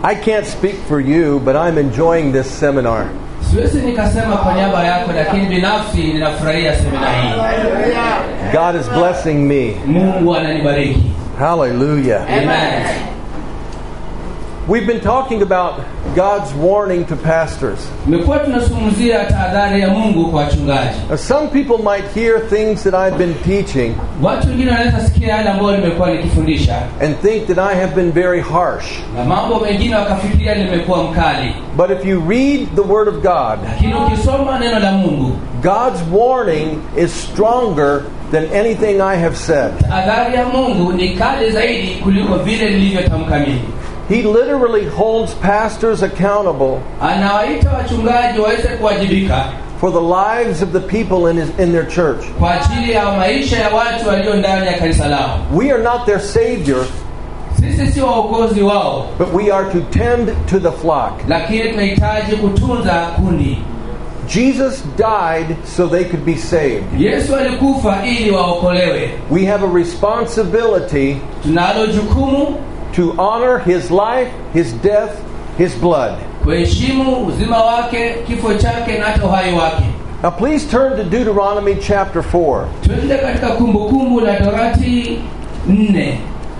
I can't speak for you, but I'm enjoying this seminar. siwezi nikasema kwa niaba yako lakini binafsi ninafurahia semina hii God is blessing me. mungu ananibariki Hallelujah. Amen. We've been talking about God's warning to pastors. tumekuwa tunazungumzia tahadhari ya mungu kwa wachungaji Now, some people might hear things that I've been teaching watu wengine wanaweza sikia yale ambayo nimekuwa nikifundisha and think that I have been very harsh. na mambo mengine wakafikiria nimekuwa mkali But if you read the Word of God, lakini ukisoma neno la mungu God's warning is stronger than anything I have said. tahadhari ya mungu ni kali zaidi kuliko vile nilivyotamka mimi He literally holds pastors accountable anawaita wachungaji waweze kuwajibika for the lives of the people in, his, in their church. kwa ajili ya maisha ya watu walio ndani ya kanisa lao We are not their Savior, sisi sio waokozi wao but we are to tend to the flock. lakini tunahitaji kutunza kundi Jesus died so they could be saved. yesu alikufa ili waokolewe We have a responsibility tunalo jukumu to honor his life, his death, his blood. kuheshimu uzima wake kifo chake na hata uhai wake Now, please turn to Deuteronomy chapter 4. twende katika kumbukumbu la torati nne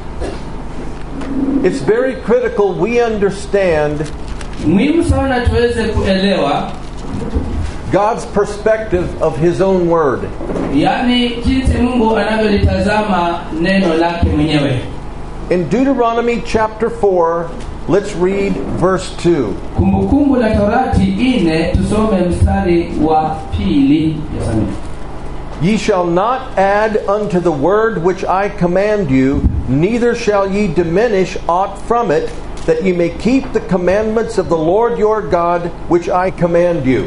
It's very critical we understand muhimu sana tuweze kuelewa God's perspective of his own word. yaani jinsi mungu anavyolitazama neno lake mwenyewe In Deuteronomy chapter 4, let's read verse 2. kumbukumbu la torati ine tusome mstari wa pili Yasamini. Ye shall not add unto the word which I command you, neither shall ye diminish aught from it, that ye may keep the commandments of the Lord your God which I command you.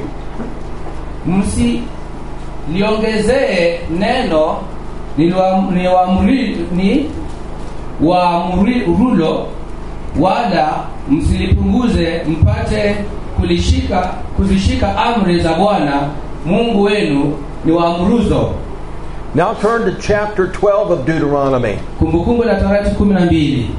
msiliongezee neno niliwa- niwaamri- ni waamurulo wala msilipunguze mpate kulishika kuzishika amri za bwana mungu wenu ni waamuruzo Now turn to chapter 12 of Deuteronomy. kumbukumbu la torati kumi na mbili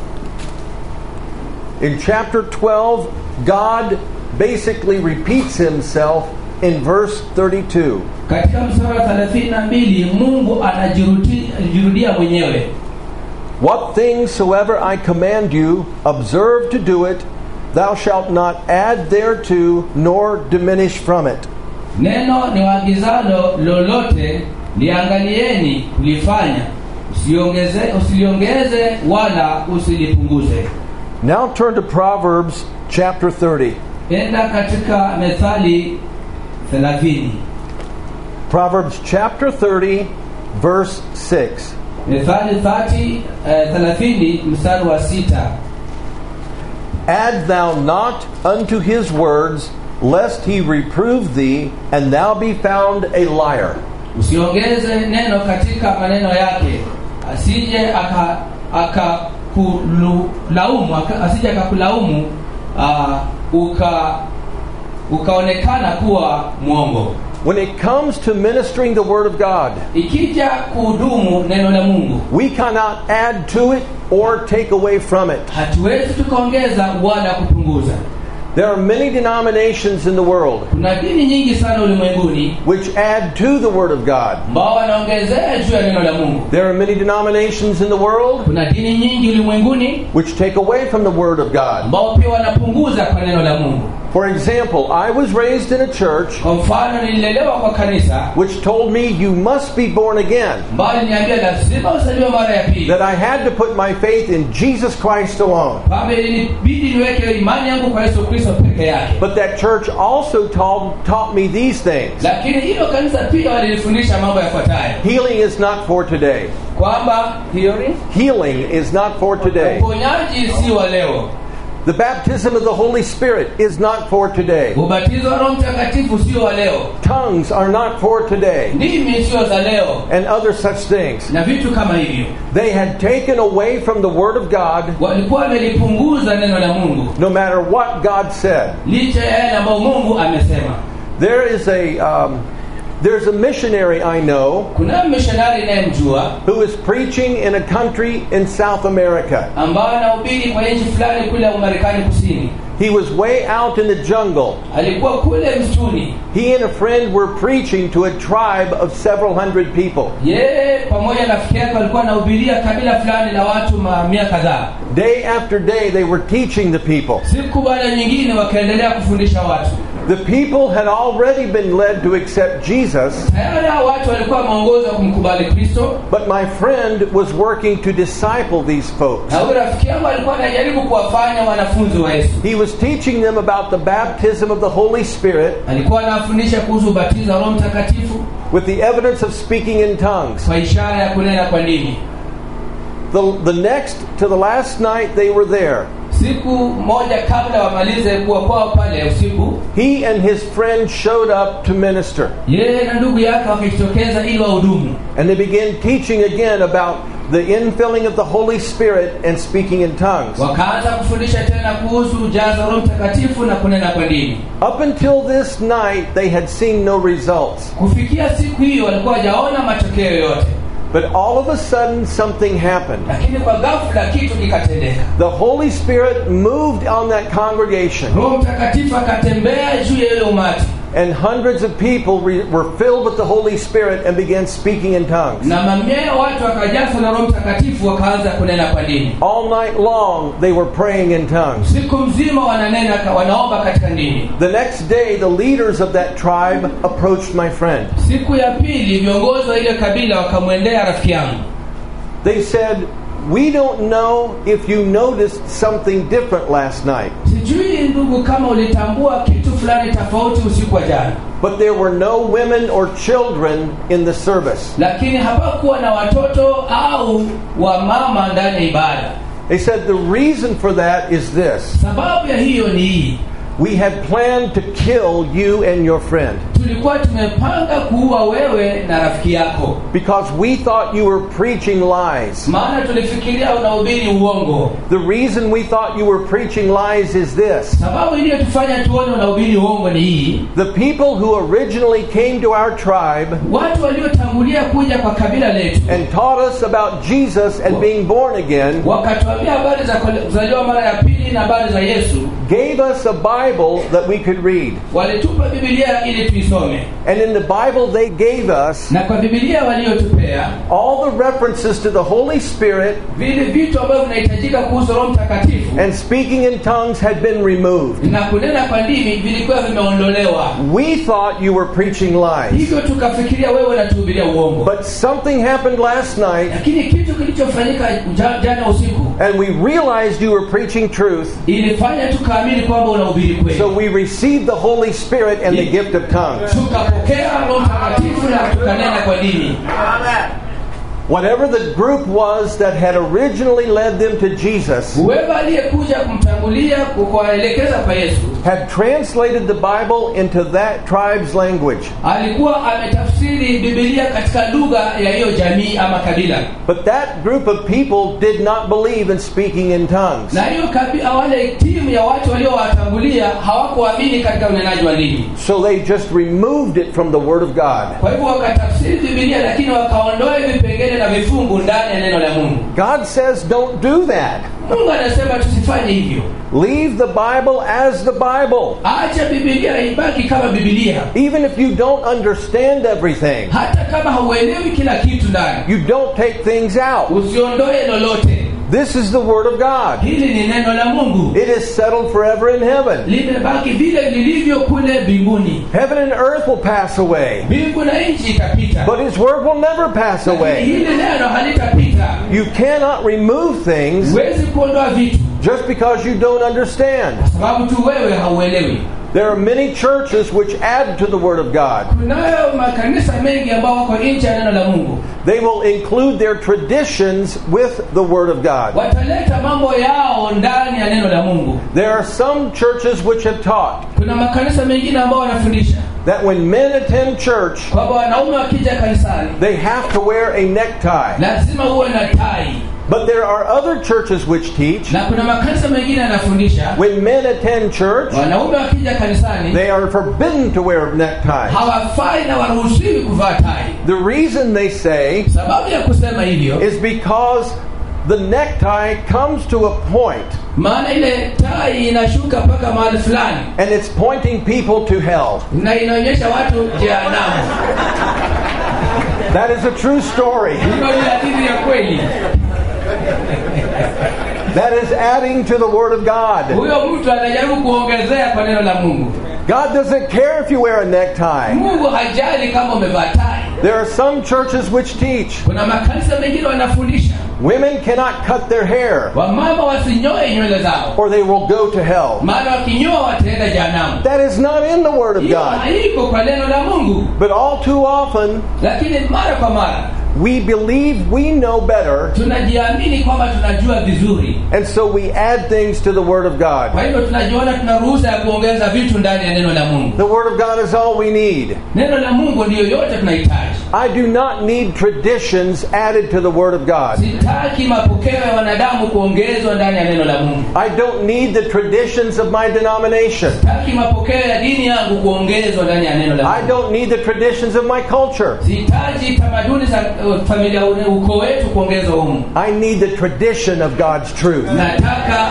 In chapter 12, God basically repeats himself in verse 32. katika mstari wa thelathini na mbili mungu anajiruti- anajirudia mwenyewe What things soever I command you, observe to do it. Thou shalt not add thereto, nor diminish from it. neno ni waagizalo lolote liangalieni kulifanya usiongeze usiliongeze wala usilipunguze Now turn to Proverbs chapter 30. enda katika methali 30 Proverbs chapter 30, verse 6. methali 30 eh, 30 mstari wa sita Add thou not unto his words, lest he reprove thee, and thou be found a liar. usiongeze neno katika maneno yake asije aka akakulaumu aka, asije akakulaumu uh, uka ukaonekana kuwa mwongo When it comes to ministering the Word of God, ikija kuhudumu neno la mungu we cannot add to it or take away from it. hatuwezi tukaongeza wala kupunguza There are many denominations in the world kuna dini nyingi sana ulimwenguni which add to the Word of God. ambao wanaongezea juu ya neno la mungu There are many denominations in the world kuna dini nyingi ulimwenguni which take away from the Word of God. ambao pia wanapunguza kwa neno la mungu For example, I was raised in a church kwa mfano nililelewa kwa kanisa which told me you must be born again, ambayo liniambia lazima usaliwe mara ya pili that I had to put my faith in Jesus Christ alone. kwamba ilinibidi niweke imani yangu kwa yesu kristo peke yake But that church also taught, taught me these things. lakini hilo kanisa pia walilifundisha mambo yafuatayo Healing is not for today. kwamba hiori Healing is not for today. uponyaji si wa leo The baptism of the Holy Spirit is not for today. ubatizo wa roho mtakatifu sio wa leo Tongues are not for today. ndimi sio za leo And other such things. na vitu kama hivyo They had taken away from the Word of God walikuwa wamelipunguza neno la mungu no matter what God said. licha ya yale ambayo mungu amesema There is a, um, There's a missionary I know kuna mishonari inayemjua who is preaching in a country in South America. ambayo anahubiri kwa nchi fulani kule Umarekani kusini He was way out in the jungle. alikuwa kule msituni He and a friend were preaching to a tribe of several hundred people. yeye pamoja na rafiki yake walikuwa wanahubiria kabila fulani la watu mamia kadhaa Day after day, they were teaching the people. siku baada nyingine wakaendelea kufundisha watu The people had already been led to accept Jesus, tayari hao watu walikuwa wameongozwa kumkubali kristo but my friend was working to disciple these folks. na huyu rafiki yangu alikuwa anajaribu kuwafanya wanafunzi wa yesu He was teaching them about the baptism of the Holy Spirit alikuwa anawafundisha kuhusu ubatizo wa roho mtakatifu with the evidence of speaking in tongues. kwa ishara ya kunena kwa ndimi The, the next to the last night they were there. siku moja kabla wamalize kuwa kwao pale usiku He and his friend showed up to minister, yeye na ndugu yake wakajitokeza ili wahudumu and they began teaching again about the infilling of the Holy Spirit and speaking in tongues. wakaanza kufundisha tena kuhusu ujazo wa roho mtakatifu na kunena kwa ndimi Up until this night, they had seen no results. kufikia siku hiyo walikuwa wajaona matokeo yoyote But all of a sudden, something happened. lakini kwa ghafla kitu kikatendeka The Holy Spirit moved on that congregation, roho mtakatifu akatembea juu ya ile umati and hundreds of people re- were filled with the Holy Spirit and began speaking in tongues. na mamia ya watu wakajazwa na roho mtakatifu wakaanza kunena kwa ndimi All night long, they were praying in tongues. siku mzima wananena wanaomba katika ndimi The next day, the leaders of that tribe approached my friend. siku ya pili viongozi wa ile kabila wakamwendea rafiki yangu They said, We don't know if you noticed something different last night, sijui ndugu kama ulitambua kitu fulani tofauti usiku wa jana but there were no women or children in the service. lakini hapakuwa na watoto au wamama ndani ya ibada They said, The reason for that is this sababu ya hiyo ni hii we had planned to kill you and your friend tulikuwa tumepanga kuua wewe na rafiki yako because we thought you were preaching lies. maana tulifikiria unahubiri uongo The reason we thought you were preaching lies is this sababu iliyotufanya tuone unahubiri uongo ni hii the people who originally came to our tribe watu waliotangulia kuja kwa kabila letu and taught us about Jesus and being born again wakatuambia habari za kuzaliwa mara ya pili na habari za yesu gave us a Bible that we could read. walitupa bibilia ili tuisome And in the Bible they gave us, na kwa bibilia waliotupea all the references to the Holy Spirit vile vitu ambavyo vinahitajika kuhusu roho mtakatifu and speaking in tongues had been removed. na kunena kwa ndimi vilikuwa vimeondolewa We thought you were preaching lies. hivyo tukafikiria wewe unatuhubiria uongo But something happened last night, lakini kitu kilichofanyika ja- jana usiku and we realized you were preaching truth. ilifanya tukaamini kwamba unahubiri kweli So we received the Holy Spirit and the gift of tongues. tukapokea roho mtakatifu na tukanena kwa dini Whatever the group was that had originally led them to Jesus whoever aliyekuja kumtangulia kuwaelekeza kwa yesu had translated the Bible into that tribe's language. alikuwa ametafsiri bibilia katika lugha ya hiyo jamii ama kabila But that group of people did not believe in speaking in tongues. na hiyo kabila wale timu ya watu waliowatangulia hawakuamini katika unenaji wa ndimi So they just removed it from the Word of God. kwa hivyo wakatafsiri bibilia lakini wakaondoa vipengele na vifungu ndani ya neno la mungu God says don't do that. mungu anasema tusifanye hivyo Leave the Bible as the Bible. acha bibilia ibaki kama bibilia Even if you don't understand everything, hata kama hauelewi kila kitu ndani you don't take things out. usiondoe lolote This is the Word of God. hili ni neno la mungu It is settled forever in heaven. limebaki vile lilivyo kule mbinguni Heaven and earth will pass away, mbingu na nchi itapita but His Word will never pass Lakini away. hili neno halitapita You cannot remove things huwezi kuondoa vitu just because you don't understand. sababu tu wewe hauelewi There are many churches which add to the Word of God. kunayo makanisa mengi ambao wako nje ya neno la mungu They will include their traditions with the Word of God. wataleta mambo yao ndani ya neno la mungu There are some churches which have taught kuna makanisa mengine ambao wanafundisha that when men attend church, kwamba wanaume wakija kanisani they have to wear a necktie. lazima uwe na tai But there are other churches which teach na kuna makanisa mengine yanafundisha when men attend church, wanaume wakija kanisani they are forbidden to wear neckties. hawafai na waruhusiwi kuvaa tai The reason they say sababu ya kusema hivyo is because the necktie comes to a point maana ile tai inashuka mpaka mahali fulani and it's pointing people to hell. na inaonyesha watu jehanamu That is a true story. hiyo ni hadithi ya kweli That is adding to the Word of God. huyo mtu anajaribu kuongezea kwa neno la mungu God doesn't care if you wear a necktie. mungu hajali kama umevaa tai There are some churches which teach kuna makanisa mengine wanafundisha women cannot cut their hair wamama wasinyoe nywele zao or they will go to hell. maana wakinyoa wataenda jehanamu That is not in the Word of hiyo God. haiko kwa neno la mungu But all too often, lakini mara kwa mara we believe we know better, tunajiamini kwamba tunajua vizuri and so we add things to the Word of kwa God. hivyo tunajiona tuna ruhusa ya kuongeza vitu ndani ya neno la mungu The Word of God is all we need. neno la mungu ndiyo yote tunahitaji I do not need traditions added to the Word of God. sitaki mapokeo ya wanadamu kuongezwa ndani ya neno la mungu I don't need the traditions of my denomination. sitaki mapokeo ya dini yangu kuongezwa ndani ya neno la I mungu don't need the traditions of my culture. sihitaji tamaduni za uh, familia ukoo wetu kuongezwa humu I need the tradition of God's truth. nataka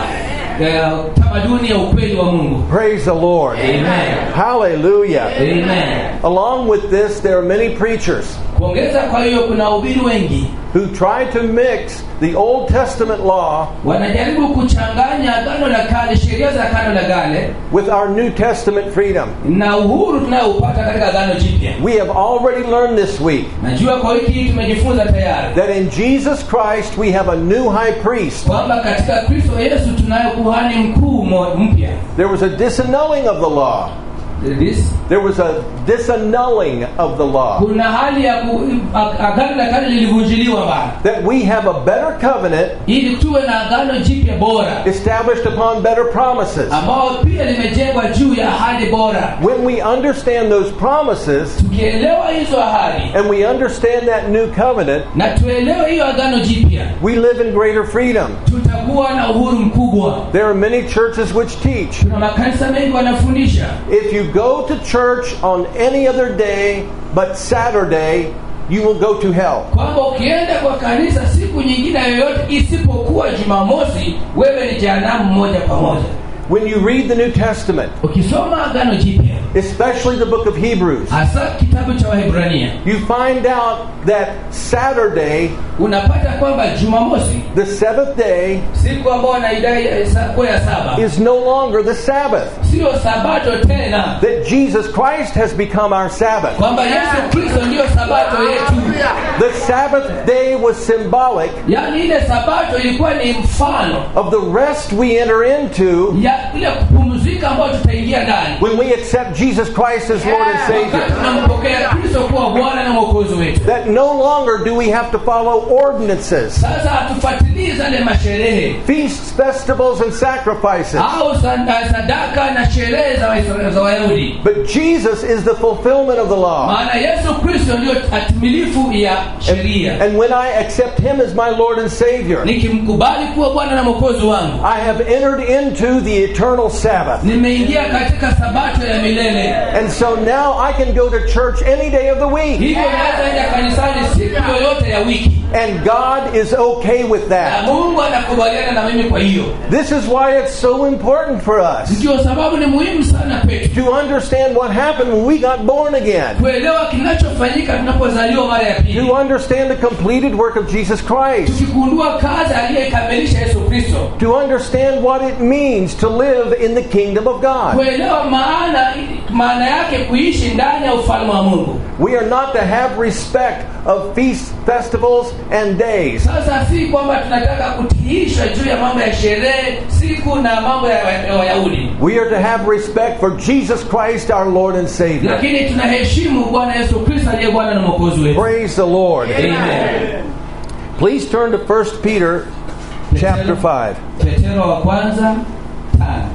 uh, tamaduni ya ukweli wa mungu Praise the Lord. amen Hallelujah. amen Along with this, there are many preachers kuongeza kwa hiyo kuna wahubiri wengi who try to mix the Old Testament law wanajaribu kuchanganya agano la kale sheria za agano la kale with our New Testament freedom. na uhuru tunayoupata katika agano jipya We have already learned this week najua kwa wiki hii tumejifunza tayari that in Jesus Christ we have a new high priest. kwamba katika kristo yesu tunayo kuhani mkuu mo- mpya There was a disannulling of the law. This- There was a disannulling of the law. kuna hali ya ku, ag- agano la kale lilivunjiliwa mbali That we have a better covenant ili tuwe na agano jipya bora established upon better promises. ambao pia limejengwa juu ya ahadi bora When we understand those promises tukielewa hizo ahadi and we understand that new covenant, na tuelewe hiyo agano jipya we live in greater freedom. tutakuwa na uhuru mkubwa There are many churches which teach kuna makanisa mengi wanafundisha if you go to church on any other day but Saturday, you will go to hell. kwamba ukienda kwa kanisa siku nyingine yoyote isipokuwa jumamosi wewe ni jehanamu moja kwa moja When you read the New Testament, ukisoma agano jipya especially the book of Hebrews, hasa kitabu cha wahibrania you find out that Saturday, unapata kwamba jumamosi the seventh day, siku ambayo wanaidai eh, sa- kuwa ya saba is no longer the Sabbath. sio sabato tena That Jesus Christ has become our Sabbath. kwamba yesu kristo ndiyo sabato yetu The Sabbath day was symbolic yaani ile sabato ilikuwa ni mfano of the rest we enter into ya ile kupumzika ambayo tutaingia ndani when we accept Jesus Christ as Lord and wakati Savior. tunampokea kristo kuwa bwana na mwokozi wetu That no longer do we have to follow ordinances, sasa hatufuatilii zale masherehe feasts, festivals, and sacrifices. au sada- sadaka na sherehe za Waisraeli- za wayahudi But Jesus is the fulfillment of the law. maana yesu kristo ndiyo hatimilifu ya sheria And when I accept Him as my Lord and Savior, nikimkubali kuwa bwana na mwokozi wangu I have entered into the eternal Sabbath. nimeingia katika sabato ya milele And so now I can go to church any day of the week. hivyo naweza enda kanisani siku yoyote ya wiki And God is okay with na that. mungu anakubaliana na mimi kwa hiyo This is why it's so important for us ndio sababu ni muhimu sana kwetu to understand what happened when we got born again. kuelewa kinachofanyika tunapozaliwa mara ya pili To understand the completed work of Jesus Christ. tukigundua kazi aliyekamilisha yesu kristo To understand what it means to live in the kingdom of God. kuelewa maana maana yake kuishi ndani ya ufalme wa mungu We are not to have respect of feasts, festivals, and days. sasa si kwamba tunataka kutiishwa juu ya mambo ya sherehe siku na mambo ya ya wayahudi We are to have respect for Jesus Christ, our Lord and Savior. lakini tunaheshimu bwana yesu kristo aliye bwana na mwokozi wetu Praise the Lord. Amen. Please turn to 1 Peter chapter 5. petero wa kwanza tano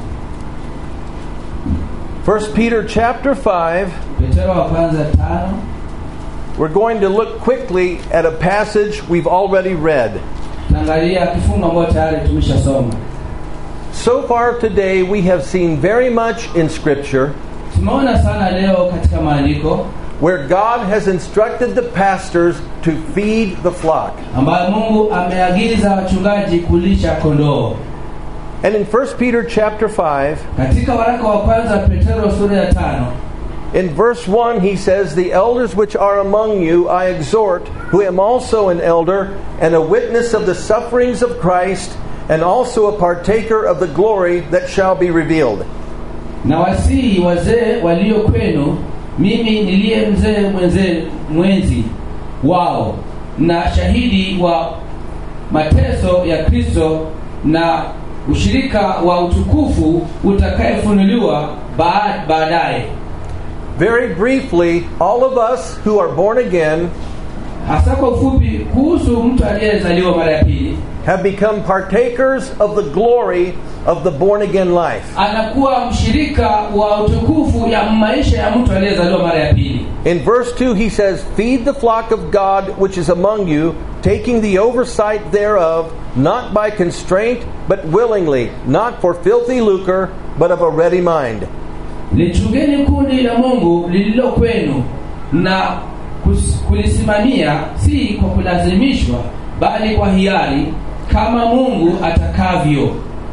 1 Peter chapter 5. petero wa kwanza tano We're going to look quickly at a passage we've already read. tutaangalia kifungu ambayo tayari tumeshasoma So far today, we have seen very much in Scripture tumeona sana leo katika maandiko where God has instructed the pastors to feed the flock. ambayo mungu ameagiza wachungaji kulisha kondoo And in 1 Peter chapter 5, katika waraka wa kwanza petero sura ya tano in verse 1, he says, The elders which are among you I exhort, who am also an elder and a witness of the sufferings of Christ, and also a partaker of the glory that shall be revealed. na wasihi wazee walio kwenu mimi niliye mzee mwenze mwenzi wao na shahidi wa mateso ya kristo na ushirika wa utukufu utakayefunuliwa baa- baadaye Very briefly, all of us who are born again hasa kwa ufupi kuhusu mtu aliyezaliwa mara ya pili have become partakers of the glory of the born again life. anakuwa mshirika wa utukufu ya maisha ya mtu aliyezaliwa mara ya pili In verse 2, he says, Feed the flock of God which is among you, taking the oversight thereof, not by constraint, but willingly, not for filthy lucre, but of a ready mind. lichungeni kundi la mungu lililo kwenu na kus- kulisimamia si kwa kulazimishwa bali kwa hiari kama mungu atakavyo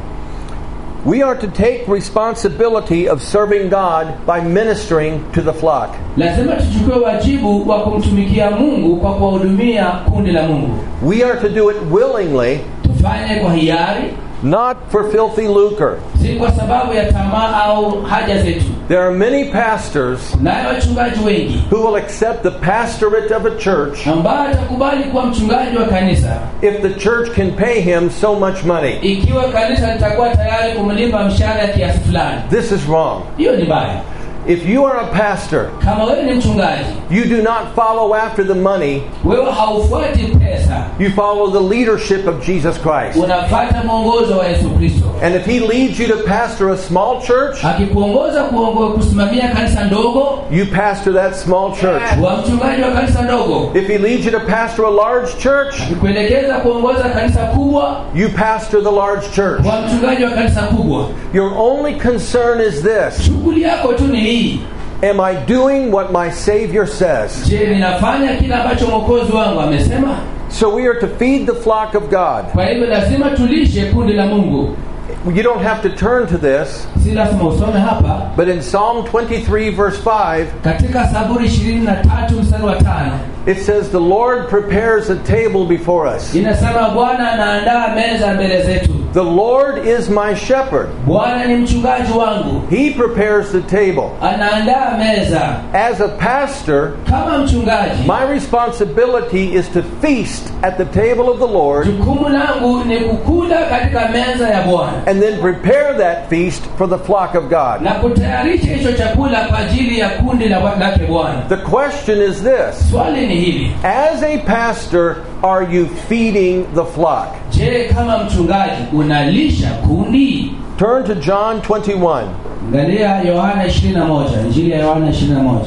We are to take responsibility of serving God by ministering to the flock. lazima tuchukue wajibu wa kumtumikia mungu kwa kuwahudumia kundi la mungu We are to do it willingly, tufanye kwa hiari not for filthy lucre. si kwa sababu ya tamaa au haja zetu There are many pastors naye wachungaji wengi who will accept the pastorate of a church ambaye atakubali kuwa mchungaji wa kanisa if the church can pay him so much money. ikiwa kanisa litakuwa tayari kumlipa mshahara ya kiasi fulani This is wrong. hiyo ni baya If you are a pastor, kama wewe ni mchungaji you do not follow after the money, wewe haufuati pesa you follow the leadership of Jesus Christ. unafata mwongozo wa yesu kristo And if he leads you to pastor a small church, akikuongoza kuongo- kusimamia kanisa ndogo you pastor that small church. wa mchungaji wa kanisa ndogo If he leads you to pastor a large church, akikuelekeza kuongoza kanisa kubwa you pastor the large church. wa mchungaji wa kanisa kubwa Your only concern is this shughuli yako tu ni hii Am I doing what my Savior says? je ninafanya kile ambacho mwokozi wangu amesema So we are to feed the flock of God. kwa hivyo lazima tulishe kundi la mungu You don't have to turn to this, si lazima usome hapa but in Psalm 23, verse 5, katika saburi ishirini na tatu mstari wa tano it says, The Lord prepares a table before us. inasema bwana anaandaa meza mbele zetu The Lord is my shepherd. bwana ni mchungaji wangu He prepares the table. anaandaa meza As a pastor, kama mchungaji my responsibility is to feast at the table of the Lord jukumu langu ni kukula katika meza ya bwana and then prepare that feast for the flock of God. na kutayarisha hicho chakula kwa ajili ya kundi la lake bwana The question is this swali ni hili As a pastor, are you feeding the flock? je kama mchungaji unalisha kundi Turn to John 21. angalia yohana 21 injili ya yohana 21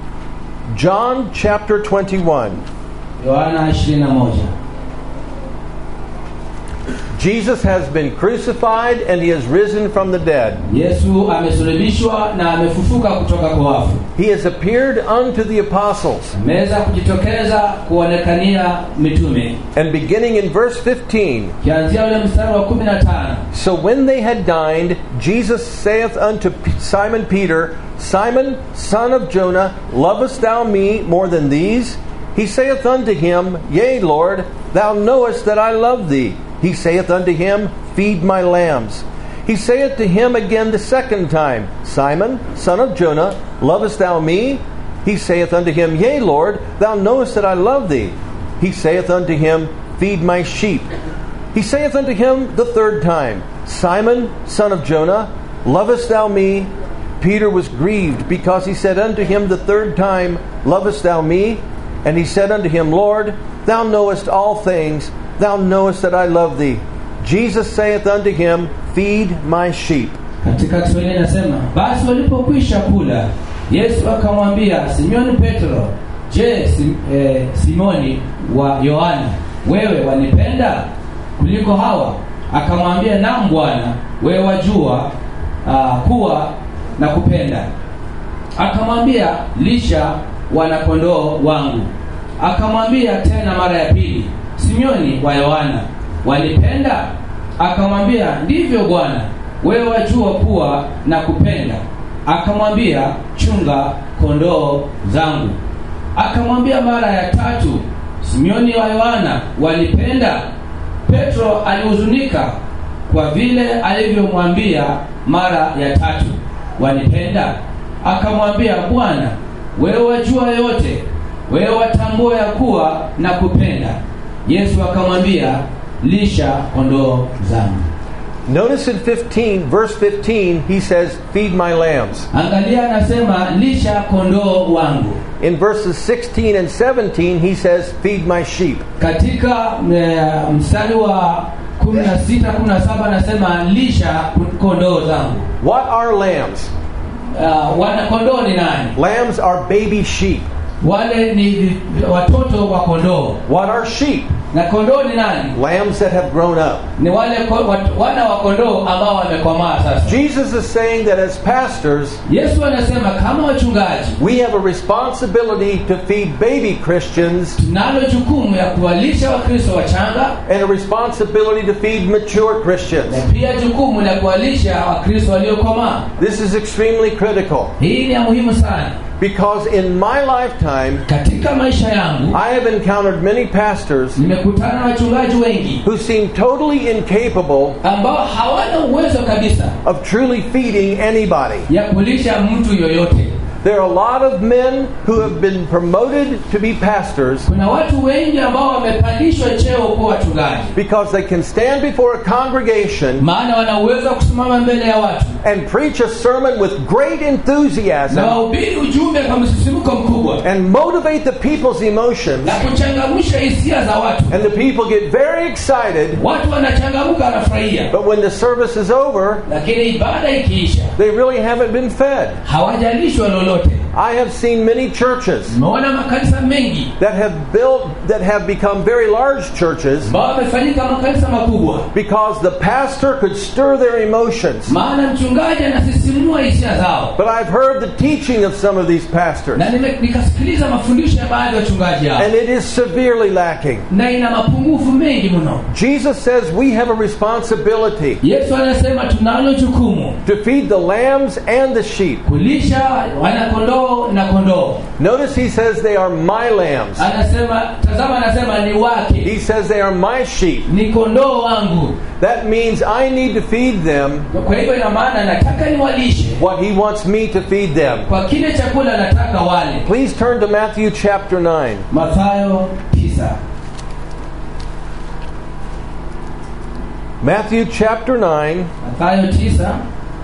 John chapter 21. yohana 21 Jesus has been crucified and he has risen from the dead. yesu amesulubishwa na amefufuka kutoka kwa wafu He has appeared unto the apostles. ameweza kujitokeza kuonekania mitume And beginning in verse 15, kianzia ule mstari wa 15 so when they had dined, Jesus saith unto P- Simon Peter, Simon, son of Jonah, lovest thou me more than these? He saith unto him, Yea, Lord, thou knowest that I love thee. He saith unto him, Feed my lambs. He saith to him again the second time, Simon, son of Jonah, lovest thou me? He saith unto him, Yea, Lord, thou knowest that I love thee. He saith unto him, Feed my sheep. He saith unto him the third time, Simon, son of Jonah, lovest thou me? Peter was grieved because he said unto him the third time, Lovest thou me? And he said unto him, Lord, thou knowest all things, thou knowest that I love thee. Jesus saith unto him, Feed my sheep. katika kiswahili inasema basi walipokwisha kula yesu akamwambia simoni petro je sim, eh, simoni wa yohana wewe wanipenda kuliko hawa akamwambia naam bwana wewe wajua uh, kuwa na kupenda akamwambia lisha wanakondoo wangu akamwambia tena mara ya pili simeoni wa yohana walipenda akamwambia ndivyo bwana wewe wajua kuwa na kupenda akamwambia chunga kondoo zangu akamwambia mara ya tatu simeoni wa yohana walipenda petro alihuzunika kwa vile alivyomwambia mara ya tatu wanipenda akamwambia bwana wewe wajua yote wewe watambua ya kuwa na kupenda yesu akamwambia lisha kondoo zangu Notice in 15, verse 15, he says, Feed my lambs. angalia anasema lisha kondoo wangu In verses 16 and 17, he says, Feed my sheep. katika eh, mstari wa 16 17 anasema lisha kondoo zangu What are lambs? uh, wana kondoo ni nani Lambs are baby sheep. wale ni vi- watoto wa kondoo What are sheep? na kondoo ni nani Lambs that have grown up. ni wale ko, wat, wana wa kondoo ambao wamekomaa sasa Jesus is saying that as pastors, yesu anasema kama wachungaji we have a responsibility to feed baby Christians tunalo jukumu ya kuwalisha wakristo wachanga and a responsibility to feed mature na Christians. pia jukumu la kuwalisha wakristo waliokomaa This is extremely critical hii ni ya muhimu sana because in my lifetime, katika maisha yangu I have encountered many pastors nimekutana na wachungaji wengi who seem totally incapable ambao hawana uwezo kabisa of truly feeding anybody. ya kulisha mtu yoyote There are a lot of men who have been promoted to be pastors kuna watu wengi ambao wamepandishwa cheo kuwa wachungaji because they can stand before a congregation maana wana uwezo wa kusimama mbele ya watu and preach a sermon with great na enthusiasm wahubiri ujumbe kwa msisimko mkubwa and motivate the people's emotions, na kuchangamsha hisia za watu and the people get very excited. watu wanachangamka wanafurahia But when the service is over, lakini ibada ikiisha they really haven't been fed. hawajalishwa lolote I have seen many churches tumeona makanisa mengi that have built, that have become very large churches ambao wamefanyika makanisa makubwa because the pastor could stir their emotions. maana mchungaji anasisimua hisia zao But I've heard the teaching of some of these pastors, na nime- nikasikiliza mafundisho ya baadhi ya wachungaji hao and it is severely lacking. na ina mapungufu mengi mno Jesus says we have a responsibility yesu anasema tunalo jukumu to feed the lambs and the sheep. kulisha wanakondoo na kondoo Notice he says they are my lambs. anasema tazama anasema ni wake He says they are my sheep. ni kondoo wangu That means I need to feed them kwa hivyo ina maana nataka niwalishe what he wants me to feed them. kwa kile chakula nataka wale Please turn to Matthew chapter 9. mathayo 9 Matthew chapter 9, mathayo 9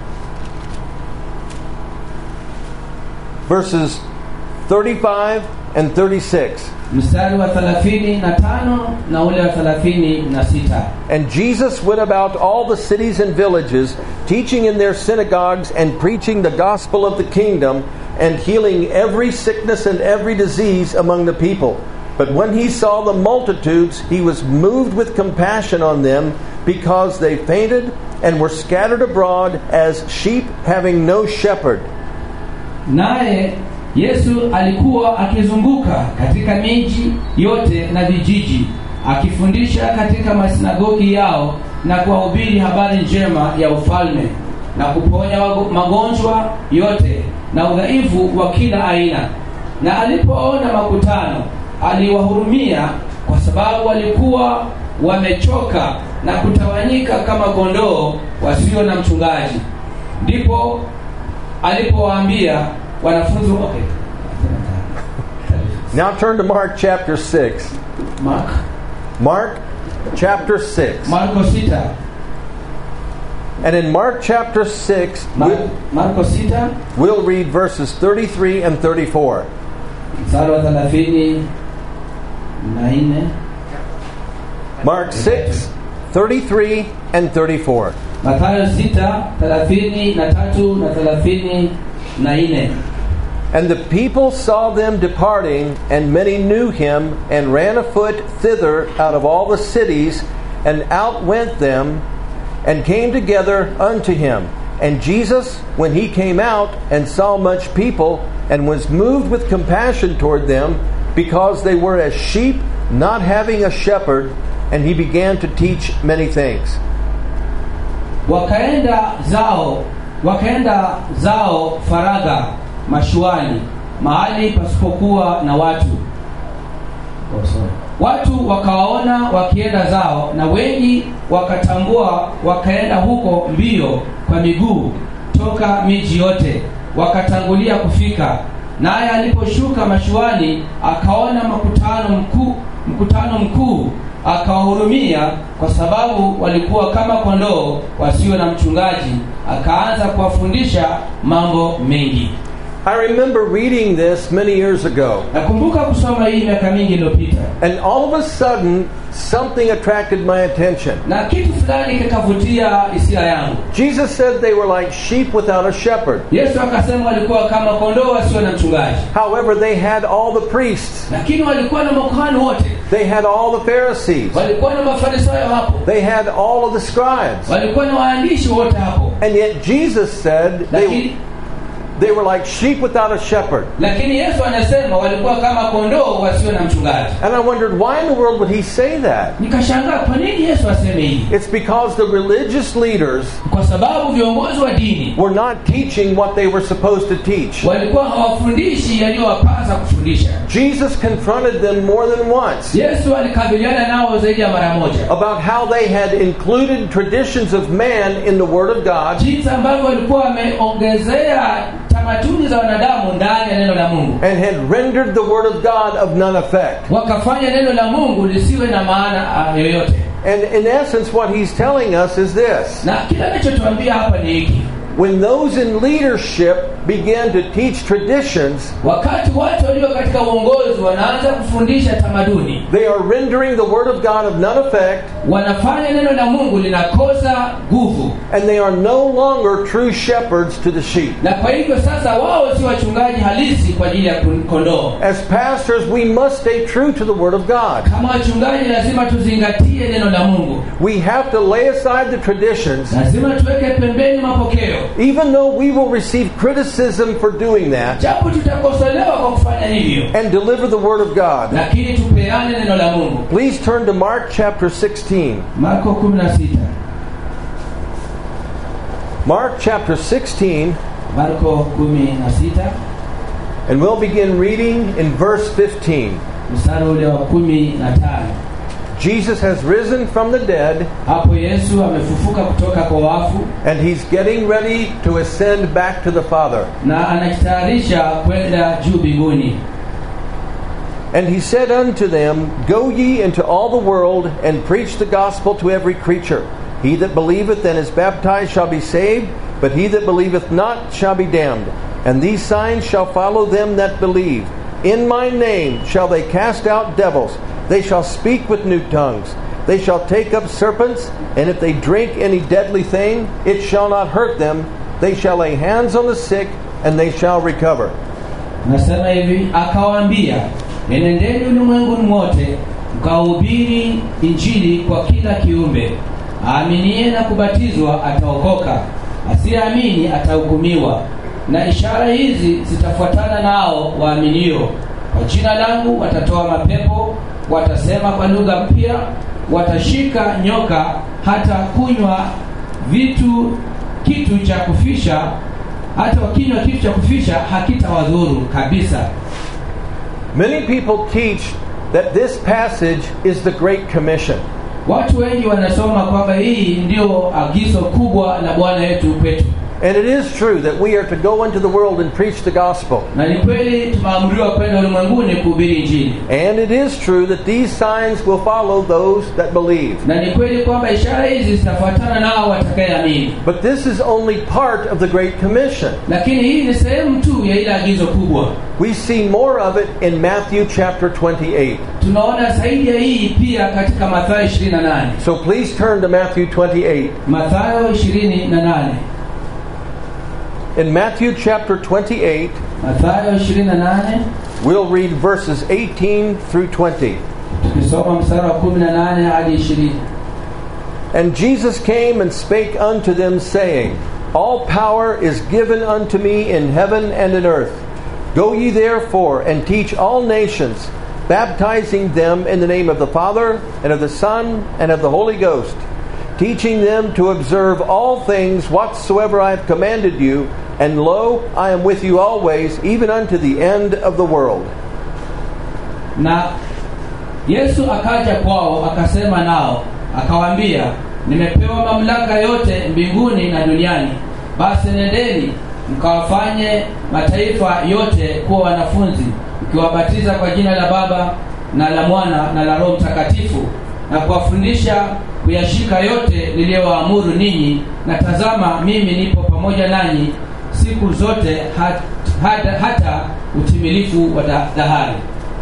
verses 35 and 36. mstari wa 35 na ule wa 36 And Jesus went about all the cities and villages, teaching in their synagogues and preaching the gospel of the kingdom, and healing every sickness and every disease among the people. But when he saw the multitudes, he was moved with compassion on them, because they fainted and were scattered abroad as sheep having no shepherd. naye yesu alikuwa akizunguka katika miji yote na vijiji akifundisha katika masinagogi yao na kuwahubiri habari njema ya ufalme na kuponya wago- magonjwa yote na udhaifu wa kila aina na alipoona makutano aliwahurumia kwa sababu walikuwa wamechoka na kutawanyika kama kondoo wasio na mchungaji ndipo alipowaambia wanafunzi okay. Now turn to Mark chapter 6. Mark, Mark chapter 6. Marko 6 And in Mark chapter 6, Mar- we'll, Marko 6 we'll read verses 33 and 34. mstari wa thelathini na nne Mark 6, 33 and 34. Mathayo 6 thelathini na tatu na thelathini na nne And the people saw them departing, and many knew him, and ran afoot thither out of all the cities, and outwent them, and came together unto him. And Jesus, when he came out and saw much people, and was moved with compassion toward them, because they were as sheep not having a shepherd, and he began to teach many things. wakaenda zao wakaenda zao faragha mashuani mahali pasipokuwa na watu oh, sorry. watu wakawaona wakienda zao na wengi wakatambua wakaenda huko mbio kwa miguu toka miji yote wakatangulia kufika naye aliposhuka mashuani akaona makutano mkuu mkutano mkuu akawahurumia kwa sababu walikuwa kama kondoo wasio na mchungaji akaanza kuwafundisha mambo mengi I remember reading this many years ago, nakumbuka kusoma hii miaka mingi iliyopita and all of a sudden, something attracted my attention. na kitu fulani kikavutia hisia yangu Jesus said they were like sheep without a shepherd. yesu akasema walikuwa kama kondoo wasio na mchungaji However, they had all the priests, lakini walikuwa na makuhani wote they had all the Pharisees, walikuwa na mafarisayo hapo they had all of the scribes. walikuwa na waandishi wote hapo And yet, Jesus said they, lakini they were like sheep without a shepherd. lakini yesu anasema walikuwa kama kondoo wasio na mchungaji And I wondered, why in the world would he say that? nikashangaa kwa nini yesu aseme hivi It's because the religious leaders kwa sababu viongozi wa dini were not teaching what they were supposed to teach. walikuwa hawafundishi yaliyowapasa kufundisha Jesus confronted them more than once yesu alikabiliana nao zaidi ya mara moja about how they had included traditions of man in the Word of God jinsi ambavyo walikuwa wameongezea tamaduni za wanadamu ndani ya neno la mungu and had rendered the Word of God of none effect. wakafanya neno la mungu lisiwe na maana ah, yoyote And in essence, what he's telling us is this na kile anachotuambia hapa ni hiki when those in leadership began to teach traditions, wakati watu walio katika uongozi wanaanza kufundisha tamaduni they are rendering the Word of God of none effect, wanafanya neno la mungu linakosa nguvu and they are no longer true shepherds to the sheep. na kwa hivyo sasa wao si wachungaji halisi kwa ajili ya kun- kondoo As pastors, we must stay true to the Word of God. kama wachungaji lazima tuzingatie neno la mungu We have to lay aside the traditions, lazima tuweke pembeni mapokeo even though we will receive criticism for doing that, japo tutakosolewa kwa kufanya hivyo and deliver the Word of God. lakini tupeane neno la mungu Please turn to Mark chapter 16. marko 16 Mark chapter 16, marko 16 and we'll begin reading in verse 15. mstari ule wa 15 Jesus has risen from the dead, hapo yesu amefufuka kutoka kwa wafu and he's getting ready to ascend back to the Father. na anajitayarisha kwenda juu mbinguni And he said unto them, Go ye into all the world and preach the gospel to every creature. He that believeth and is baptized shall be saved, but he that believeth not shall be damned. And these signs shall follow them that believe. In my name shall they cast out devils. They shall speak with new tongues. They shall take up serpents, and if they drink any deadly thing, it shall not hurt them. They shall lay hands on the sick, and they shall recover. nasema hivi akawaambia enendeni ulimwenguni mote mkahubiri injili kwa kila kiumbe aaminie na kubatizwa ataokoka asiyeamini atahukumiwa na ishara hizi zitafuatana nao waaminio kwa jina langu watatoa mapepo watasema kwa lugha mpya watashika nyoka hata kunywa vitu kitu cha kufisha hata wakinywa kitu cha kufisha hakitawadhuru kabisa Many people teach that this passage is the Great Commission. watu wengi wanasoma kwamba hii ndio agizo kubwa la bwana wetu kwetu And it is true that we are to go into the world and preach the gospel. na ni kweli tumeamriwa kwenda ulimwenguni kuhubiri injili And it is true that these signs will follow those that believe. na ni kweli kwamba ishara hizi zitafuatana nao watakayeamini But this is only part of the Great Commission. lakini hii ni sehemu tu ya ile agizo kubwa We see more of it in Matthew chapter 28. tunaona zaidi ya hii pia katika mathayo 28 So please turn to Matthew 28. mathayo 28 In Matthew chapter 28, mathayo 28 we'll read verses 18 through 20. tukisoma mstari wa 18 hadi 20 And Jesus came and spake unto them, saying, All power is given unto me in heaven and in earth. Go ye therefore and teach all nations, baptizing them in the name of the Father, and of the Son, and of the Holy Ghost, teaching them to observe all things whatsoever I have commanded you. And lo, I am with you always, even unto the end of the world. na yesu akaja kwao akasema nao akawaambia nimepewa mamlaka yote mbinguni na duniani basi nendeni mkawafanye mataifa yote kuwa wanafunzi mkiwabatiza kwa jina la baba na la mwana na la roho mtakatifu na kuwafundisha kuyashika yote niliyowaamuru ninyi na tazama mimi nipo pamoja nanyi siku zote hat, hata, hata utimilifu wa da- dahari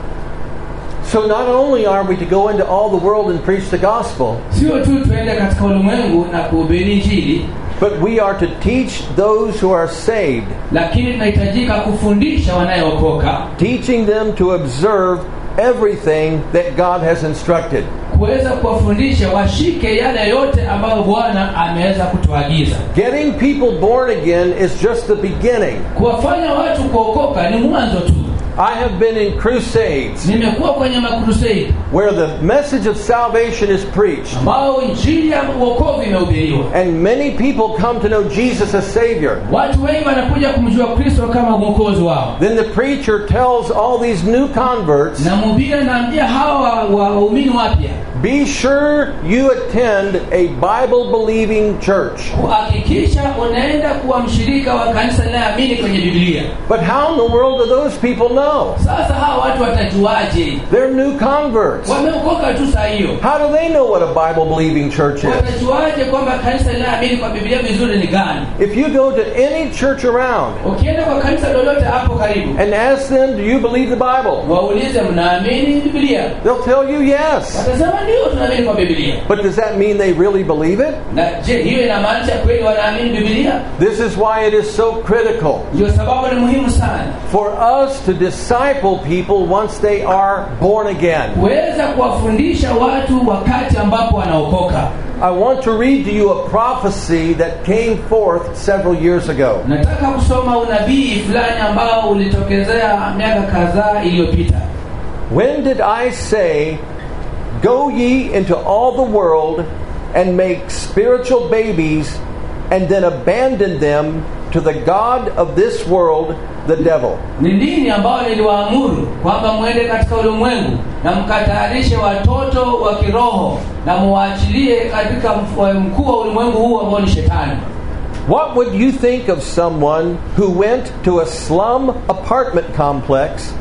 So not only are we to go into all the world and preach the gospel, sio tu tuende katika ulimwengu na kuhubiri injili but we are to teach those who are saved, lakini tunahitajika kufundisha wanayookoka teaching them to observe everything that God has instructed. kuweza kuwafundisha washike yale yote ambayo bwana ameweza kutuagiza Getting people born again is just the beginning. kuwafanya watu kuokoka ni mwanzo tu I have been in crusades nimekuwa kwenye makrusade where the message of salvation is preached, ambao injili ya uokovu imehubiriwa and many people come to know Jesus as Savior. watu wengi wanakuja kumjua kristo kama mwokozi wao Then the preacher tells all these new converts na mhubiri anaambia hawa wa- wa- waumini wapya be sure you attend a Bible believing church. kuhakikisha unaenda kuwa mshirika wa kanisa linayoamini kwenye biblia But how in the world do those people know? sasa hawa watu watajuaje They're new converts. wameokoka tu saa hiyo How do they know what a Bible believing church is? watajuaje kwamba kanisa linaamini kwa biblia vizuri ni gani If you go to any church around ukienda kwa kanisa lolote hapo karibu and ask them, Do you believe the Bible? waulize mnaamini biblia They'll tell you yes. watasema ndio tunaamini kwa biblia But does that mean they really believe it? na je hiyo inamaanisha kweli wanaamini biblia This is why it is so critical ndio sababu ni muhimu sana for us to disciple people once they are born again. kuweza kuwafundisha watu wakati ambapo wanaokoka I want to read to you a prophecy that came forth several years ago. nataka kusoma unabii fulani ambao ulitokezea miaka kadhaa iliyopita When did I say, Go ye into all the world and make spiritual babies, and then abandon them to the God of this world, the devil? ni lini ambao niliwaamuru kwamba mwende katika ulimwengu na mkatayarishe watoto wa kiroho na muwaachilie katika mf- mkuu wa ulimwengu huu ambao ni shetani What would you think of someone who went to a slum apartment complex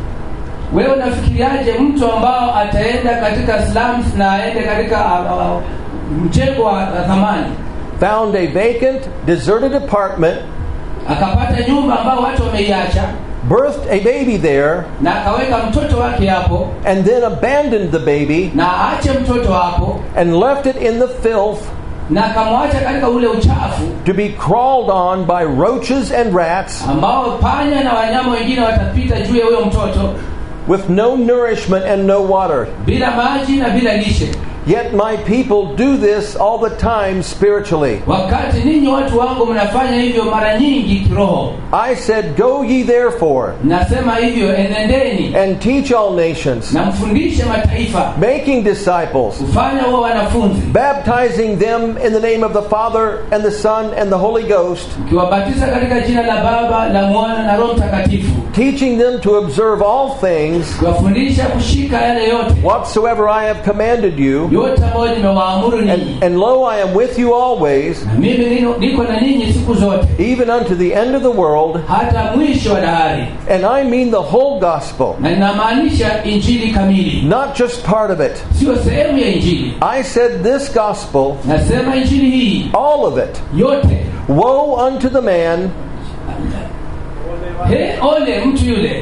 wewe unafikiriaje mtu ambao ataenda katika slums na aende katika uh, uh, mjengo wa uh, thamani found a vacant, deserted apartment, akapata nyumba ambao watu wameiacha birthed a baby there, na akaweka mtoto wake hapo and then abandoned the baby na aache mtoto hapo and left it in the filth na akamwacha katika ule uchafu to be crawled on by roaches and rats ambao panya na wanyama wengine watapita juu ya huyo mtoto with no nourishment and no water. bila maji na bila lishe Yet my people do this all the time spiritually. wakati ninyi watu wangu mnafanya hivyo mara nyingi kiroho I said, Go ye therefore nasema hivyo enendeni and teach all nations, na mfundishe mataifa making disciples, kufanya huwa wanafunzi baptizing them in the name of the Father and the Son and the Holy Ghost, mkiwabatiza katika jina la baba la mwana na roho mtakatifu teaching them to observe all things kiwafundisha kushika yale yote whatsoever I have commanded you. yote ambayo nimewaamuru ninyi And, and lo, I am with you always, na mimi nino- niko na ninyi siku zote even unto the end of the world. hata mwisho wa dahari And I mean the whole gospel, na inamaanisha injili kamili not just part of it. sio sehemu ya injili I said this gospel, nasema injili hii all of it. yote Woe unto the man he ole mtu yule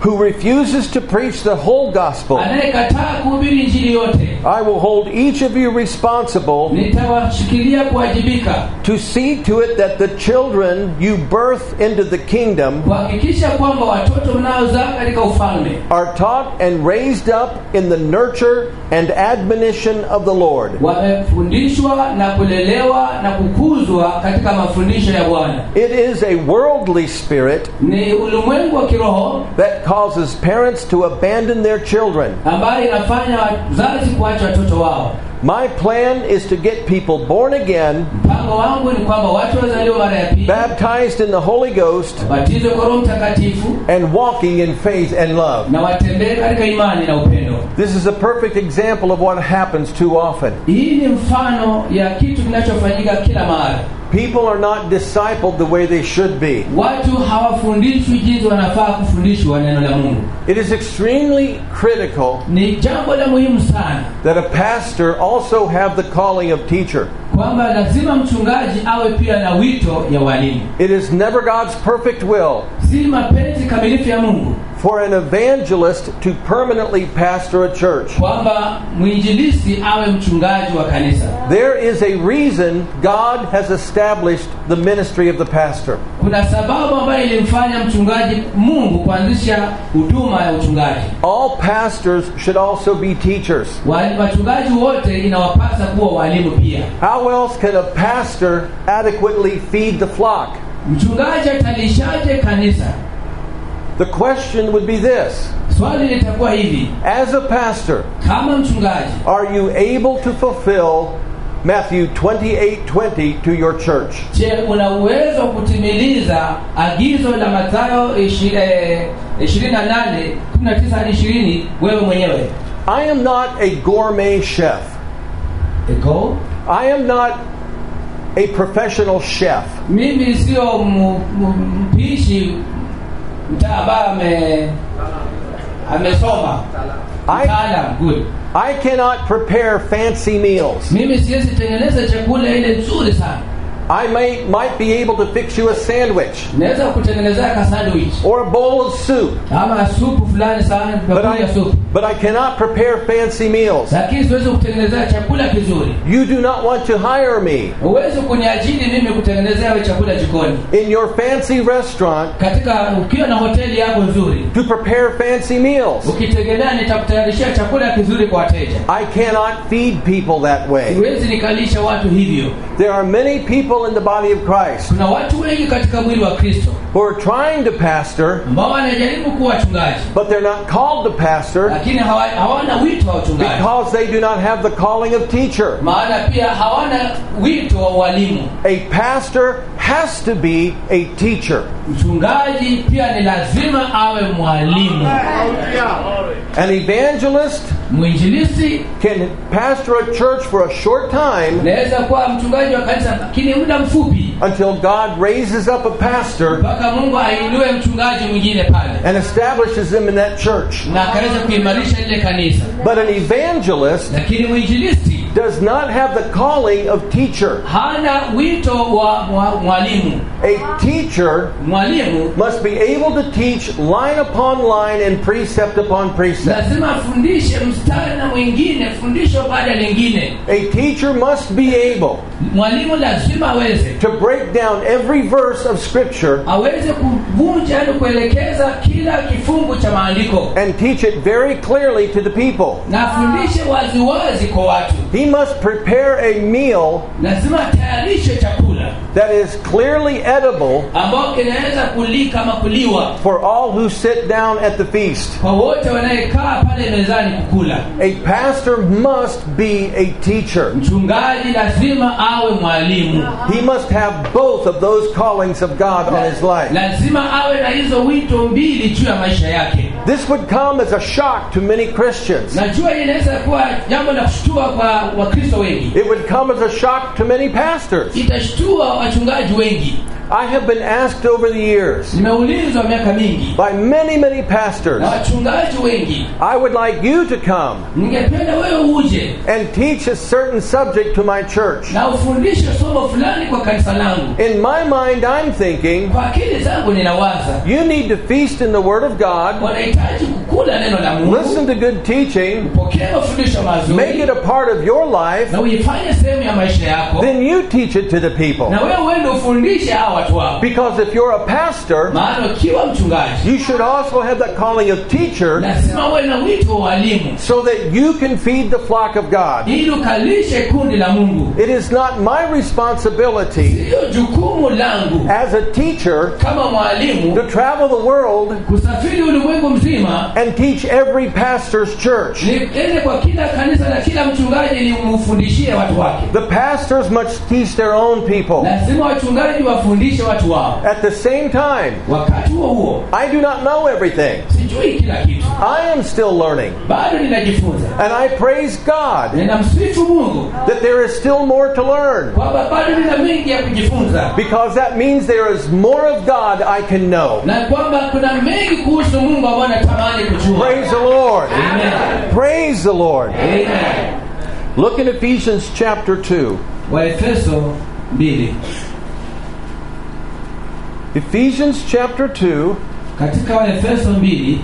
who refuses to preach the whole gospel, anayekataa kuhubiri injili yote I will hold each of you responsible nitawashikilia kuwajibika to see to it that the children you birth into the kingdom kuhakikisha kwamba watoto mnaozaa katika ufalme are taught and raised up in the nurture and admonition of the Lord. wamefundishwa na kulelewa na kukuzwa katika mafundisho ya bwana It is a worldly spirit ni ulimwengu wa kiroho that causes parents to abandon their children. ambayo inafanya wazazi kuacha watoto wao My plan is to get people born again, mpango wangu ni kwamba watu wazaliwa mara ya pili baptized in the Holy Ghost, batizwe kwa roho mtakatifu and walking in faith and love. na watembee katika imani na upendo This is a perfect example of what happens too often. hii ni mfano ya kitu kinachofanyika kila mahali People are not discipled the way they should be. watu hawafundishwi jinsi wanafaa kufundishwa neno la mungu It is extremely critical ni jambo la muhimu sana that a pastor also have the calling of teacher. kwamba lazima mchungaji awe pia na wito ya walimu It is never God's perfect will si mapenzi kamilifu ya mungu for an evangelist to permanently pastor a church. kwamba mwinjilisi awe mchungaji wa kanisa There is a reason God has established the ministry of the pastor. kuna sababu ambayo ilimfanya mchungaji mungu kuanzisha huduma ya uchungaji All pastors should also be teachers. Wali- wachungaji wote inawapasa kuwa walimu pia How else can a pastor adequately feed the flock? mchungaji atalishaje kanisa The question would be this swali litakuwa hivi As a pastor, kama mchungaji are you able to fulfill Matthew 28 20 to your church? je una uwezo wa kutimiliza agizo la mathayo 28 19 hadi 20 wewe mwenyewe I am not a gourmet chef. Ego? I am not a professional chef. mimi sio mu- mu- mpishi mta ambaye ame amesoma I- mtaalam good I cannot prepare fancy meals. mimi siwezi tengeneza chakula ile nzuri sana I may might be able to fix you a sandwich naweza kutengenezea ka sandwich or a bowl of soup, ama supu fulani sana but bakuli ya I supu but I cannot prepare fancy meals. lakini siwezi kutengenezea chakula kizuri You do not want to hire me huwezi kuniajiri mimi kutengenezea wewe chakula jikoni in your fancy restaurant katika ukiwa na hoteli yako nzuri to prepare fancy meals. ukitegemea nitakutayarishia chakula kizuri kwa wateja I cannot feed people that way. siwezi nikalisha watu hivyo There are many people in the body of Christ kuna watu wengi katika mwili wa kristo who are trying to pastor, ambao wanajaribu kuwa wachungaji but they're not called to pastor lakini hawa- hawana wito wa uchungaji because they do not have the calling of teacher. maana pia hawana wito wa ualimu A pastor has to be a teacher. mchungaji pia ni lazima awe mwalimu An evangelist mwinjilisi can pastor a church for a short time naweza kuwa mchungaji wa kanisa lakini muda mfupi until God raises up a pastor mpaka mungu ainue mchungaji mwingine pale and establishes him in that church. na akaweza kuimarisha lile kanisa But an evangelist lakini mwinjilisti does not have the calling of teacher. hana wito wa wa- mwalimu A teacher mwalimu must be able to teach line upon line and precept upon precept. lazima afundishe mstari na mwingine fundisho baada ya lingine A teacher must be able mwalimu lazima aweze to break down every verse of Scripture aweze kuvunja yani kuelekeza kila kifungu cha maandiko and teach it very clearly to the people. na afundishe waziwazi kwa watu He must prepare a meal lazima atayarishe chakula that is clearly edible ambao kinaweza kulika ama kuliwa for all who sit down at the feast. kwa wote wanayekaa pale mezani kukula A pastor must be a teacher. mchungaji lazima awe mwalimu He must have both of those callings of God on his life. lazima awe na hizo wito mbili juu ya maisha yake This would come as a shock to many Christians. najua hii inaweza kuwa jambo la kushtua kwa wakristo wengi It would come as a shock to many pastors. itashtua wachungaji wengi I have been asked over the years nimeulizwa miaka mingi by many, many pastors, na wachungaji wengi I would like you to come ningependa wewe uje and teach a certain subject to my church. na ufundishe somo fulani kwa kanisa langu In my mind, I'm thinking kwa akili zangu ninawaza you need to feast in the Word of God, wanahitaji kukula neno la mungu listen to good teaching, pokea mafundisho make it mazuri a part of your life, na uifanye sehemu ya maisha yako then you teach it to the people. na wewe uende ufundishe hawa watu wako Because if you're a pastor, maana ukiwa mchungaji you should also have that calling of teacher lazima uwe na wito wa walimu so that you can feed the flock of God. ili ukalishe kundi la mungu It is not my responsibility hiyo jukumu langu as a teacher kama mwalimu to travel the world kusafiri ulimwengu mzima and teach every pastor's church. niende kwa kila kanisa na kila mchungaji ili umfundishie watu wake The pastors must teach their own people. lazima wachungaji wafundishe watu wao At the same time, wakati huo huo I do not know everything. sijui kila kitu I am still learning. bado ninajifunza And I praise God ninamsifu mungu that there is still more to learn. kwamba bado nina mengi ya kujifunza Because that means there is more of God I can know. na kwamba kuna mengi kuhusu mungu ambayo natamani kujua Praise the Lord. Amen. Praise the Lord. Amen. Look in Ephesians chapter 2. waefeso 2 Ephesians chapter 2, katika waefeso 2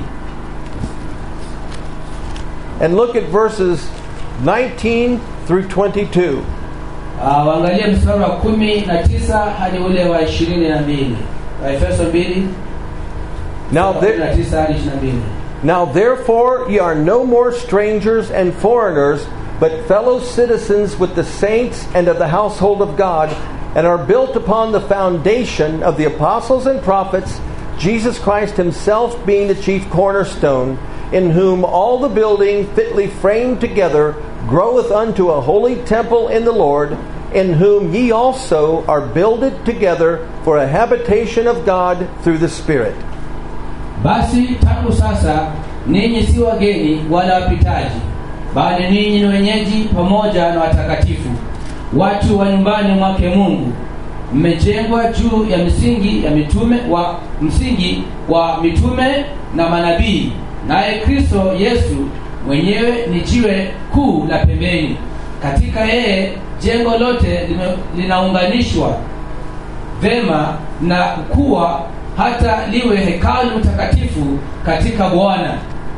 and look at verses 19 through 22. uh, waangalie mstari wa kumi na tisa hadi ule wa ishirini na mbili waefeso 2 Now, kumi na there, tisa hadi ishirini na mbili now therefore ye are no more strangers and foreigners, but fellow citizens with the saints and of the household of God, and are built upon the foundation of the apostles and prophets, Jesus Christ himself being the chief cornerstone, in whom all the building fitly framed together groweth unto a holy temple in the Lord, in whom ye also are builded together for a habitation of God through the Spirit. basi tangu sasa ninyi si wageni wala wapitaji bali ninyi ni wenyeji pamoja na watakatifu watu wa nyumbani mwake mungu mmejengwa juu ya msingi ya mitume wa msingi wa mitume na manabii naye kristo yesu mwenyewe ni jiwe kuu la pembeni katika yeye jengo lote lime- linaunganishwa vema na kukua hata liwe hekalu takatifu katika bwana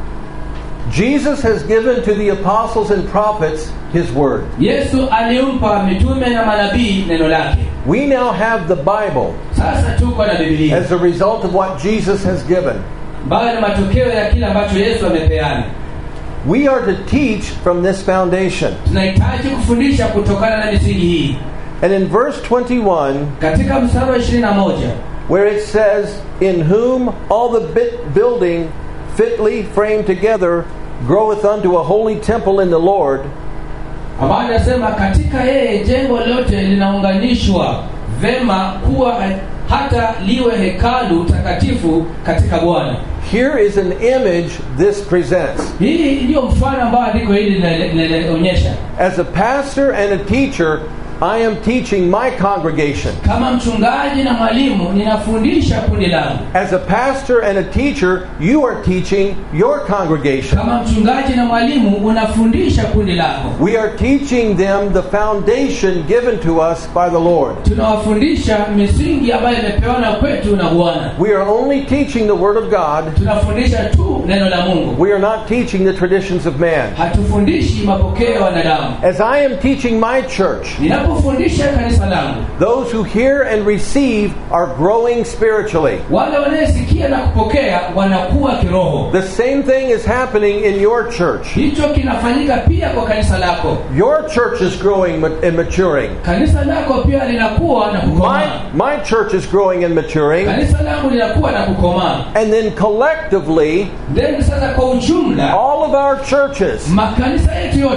Jesus has given to the apostles and prophets his word. yesu alimpa mitume na manabii neno lake We now have the Bible sasa tuko na bibilia as a result of what Jesus has given. ambayo ni matokeo ya kile ambacho yesu amepeana We are to teach from this foundation. tunahitaji kufundisha kutokana na misingi hii And in verse 21, katika mstari wa 21 where it says, In whom all the bit building fitly framed together groweth unto a holy temple in the Lord, ambayo inasema katika yeye jengo lote linaunganishwa vema kuwa hata liwe hekalu takatifu katika bwana here is an image this presents. hii ndiyo mfano ambao andiko hili lina- linaonyesha As a pastor and a teacher, I am teaching my congregation. kama mchungaji na mwalimu ninafundisha kundi langu As a pastor and a teacher, you are teaching your congregation. kama mchungaji na mwalimu unafundisha kundi lako We are teaching them the foundation given to us by the Lord. tunawafundisha misingi ambayo imepewana kwetu na bwana We are only teaching the Word of God. tunafundisha tu neno la mungu We are not teaching the traditions of man. hatufundishi mapokeo ya wanadamu As I am teaching my church, ninapofundisha kanisa langu those who hear and receive are growing spiritually. wale wanayesikia na kupokea wanakuwa kiroho The same thing is happening in your church. hicho kinafanyika pia kwa kanisa lako Your church is growing ma- and maturing. kanisa lako pia linakuwa na kukomaa My, my church is growing and maturing. kanisa langu linakuwa na kukomaa And then collectively, then sasa kwa ujumla all of our churches makanisa yetu yote